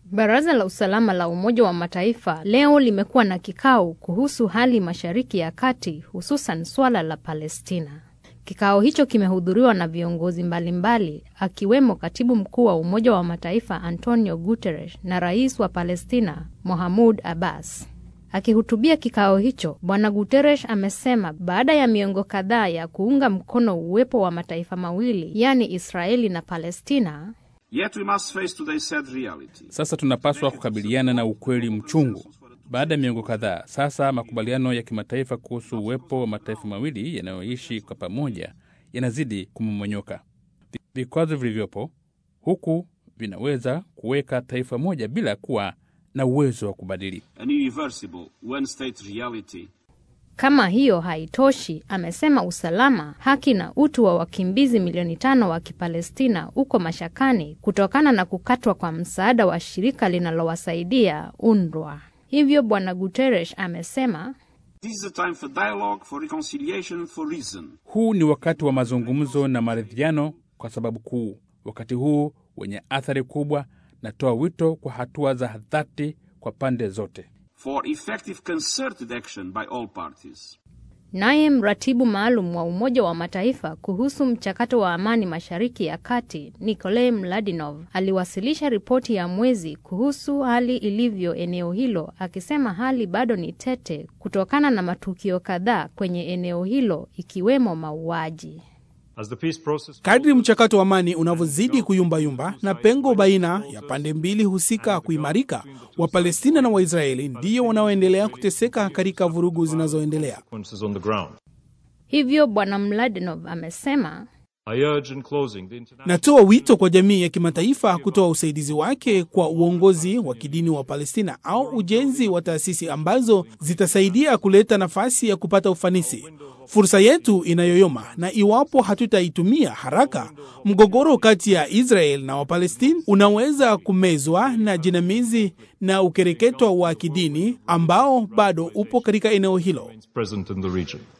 Baraza la Usalama la Umoja wa Mataifa leo limekuwa na kikao kuhusu hali Mashariki ya Kati, hususan swala la Palestina. Kikao hicho kimehudhuriwa na viongozi mbalimbali akiwemo katibu mkuu wa Umoja wa Mataifa Antonio Guterres na rais wa Palestina Mahmud Abbas. Akihutubia kikao hicho, Bwana Guterres amesema baada ya miongo kadhaa ya kuunga mkono uwepo wa mataifa mawili, yaani Israeli na Palestina, Yet we must face today's sad reality. Sasa tunapaswa kukabiliana na ukweli mchungu. Baada ya miongo kadhaa sasa, makubaliano ya kimataifa kuhusu uwepo wa mataifa mawili yanayoishi kwa pamoja yanazidi kumomonyoka. Vikwazo vilivyopo huku vinaweza kuweka taifa moja bila kuwa na uwezo wa kubadili. An irreversible one-state reality Kama hiyo haitoshi, amesema usalama, haki na utu wa wakimbizi milioni tano wa Kipalestina uko mashakani kutokana na kukatwa kwa msaada wa shirika linalowasaidia UNRWA. Hivyo Bwana Guterres amesema This is a time for dialogue, for reconciliation, for reason. Huu ni wakati wa mazungumzo na maridhiano kwa sababu kuu. Wakati huu wenye athari kubwa, natoa wito kwa hatua za dhati kwa pande zote. For effective concerted action by all parties. Naye mratibu maalum wa Umoja wa Mataifa kuhusu mchakato wa amani Mashariki ya Kati, Nikolai Mladinov, aliwasilisha ripoti ya mwezi kuhusu hali ilivyo eneo hilo, akisema hali bado ni tete kutokana na matukio kadhaa kwenye eneo hilo ikiwemo mauaji. As the peace process Kadri mchakato wa amani unavyozidi kuyumbayumba na pengo baina ya pande mbili husika kuimarika, Wapalestina na Waisraeli ndiyo wanaoendelea kuteseka katika vurugu zinazoendelea. consequences on the ground. Hivyo Bwana Mladinov amesema I urge in closing the international Natoa wito kwa jamii ya kimataifa kutoa usaidizi wake kwa uongozi wa kidini wa Palestina au ujenzi wa taasisi ambazo zitasaidia kuleta nafasi ya kupata ufanisi. Fursa yetu inayoyoma, na iwapo hatutaitumia haraka, mgogoro kati ya Israel na Wapalestina unaweza kumezwa na jinamizi na ukereketwa wa kidini ambao bado upo katika eneo hilo. present in the region.